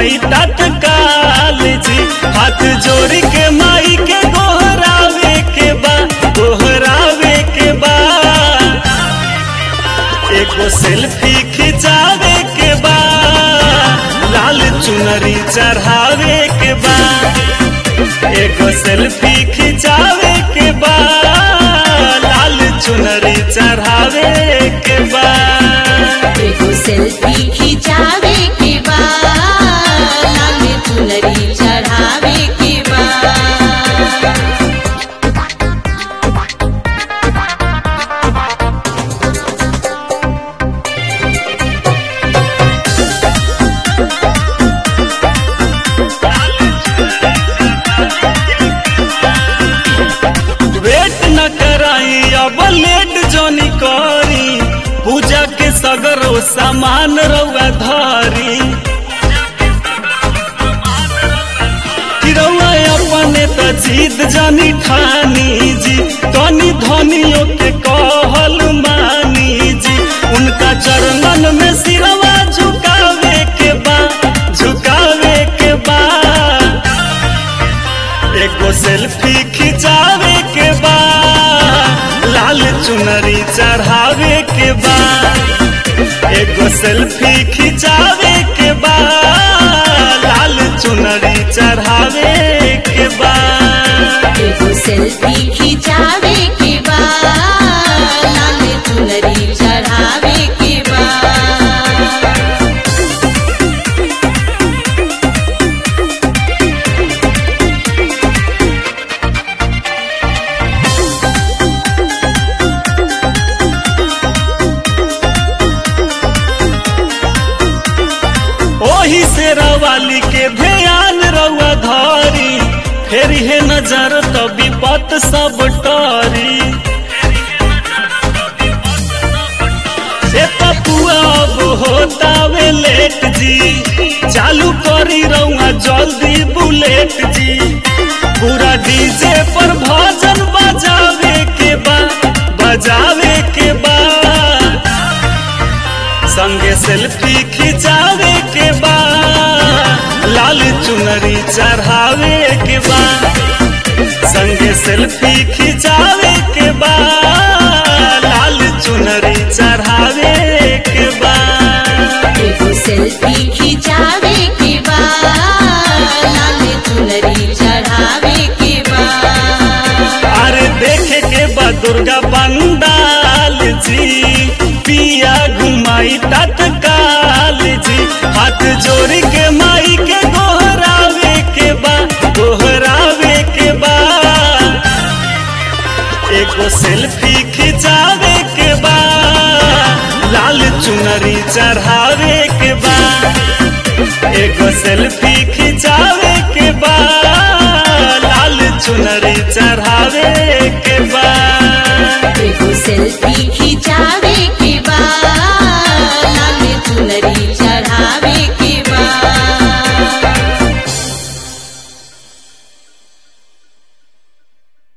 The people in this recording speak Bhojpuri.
घुमाई तत्काल जी हाथ जोड़ के माई के गोहरावे के बा गोहरावे के बा एगो सेल्फी खिंचावे के बा लाल चुनरी चढ़ावे के बा एगो सेल्फी खिंचावे के बा लाल चुनरी चढ़ावे के बा एगो सेल्फी खिंचावे के बा लाल चुनरी चढ़ावे के बा वेट न कराई अब लेट जोनी करी पूजा के सगरो सामान रउआ धरी कि रउआ अपने त जीत जानी ठानी जी तनी धनियों के कहल मानी जी उनका चरणन में सिरवा झुकावे के बा झुकावे के बा एगो सेल्फी खिंचावे के बा लाल चुनरी चढ़ावे के बा एगो सेल्फी खिंचावे के बा लाल चुनरी चढ़ावे के बा एगो सेल्फी खिंचावे के बा लाल चुनरी चढ़ावे के बा ओही से रवाली के ध्यान रउआ धरी फेर हे नजर तो विपत सब टरी से पपुआ अब होतावे लेट जी चालू करी रउआ जल्दी बुलेट जी पूरा डीजे पर भजन बजावे के बा बजावे के बा संगे सेल्फी खिंचावे के बा लाल चुनरी चढ़ावे के बा संगे सेल्फी खिंचावे के बा लाल चुनरी चढ़ावे के बा एगो सेल्फी खिंचावे के बा लाल चुनरी चढ़ावे के बा अरे देखे के बा दुर्गा पंडाल जी पिया घुमाई तत्काल जी हाथ जोड़ के माई के गोहरावे के बा गोहरावे के बा एगो सेल्फी खिंचावे के बा लाल चुनरी चढ़ावे के बा एगो सेल्फी खिंचावे के बा लाल चुनरी चढ़ावे